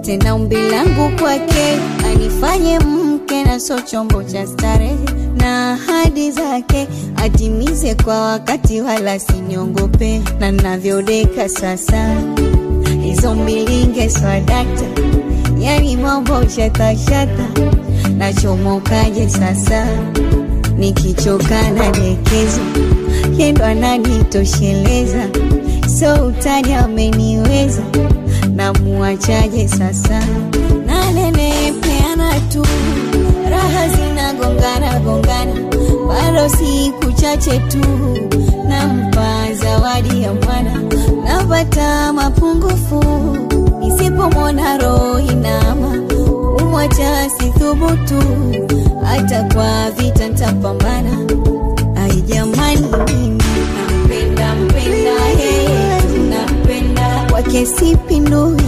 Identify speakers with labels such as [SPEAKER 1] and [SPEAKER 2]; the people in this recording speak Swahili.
[SPEAKER 1] tena umbi langu kwake anifanye mke na so chombo cha starehe na ahadi zake atimize kwa wakati wala siniongope na navyodeka sasa hizo mbilinge swadakta yani mambo shatashata nachomokaje sasa nikichoka na dekezo yendo ananitosheleza so utani ameniweza namuachaje sasa nanenepeana tu raha zinagongana gongana bado siku chache tu nampa zawadi ya mwana napata mapungufu nisipomwona roho inama umwacha sithubutu hata kwa vita ntapambana ai jamani mimi nampenda mpenda yeye nampenda kwake sipindui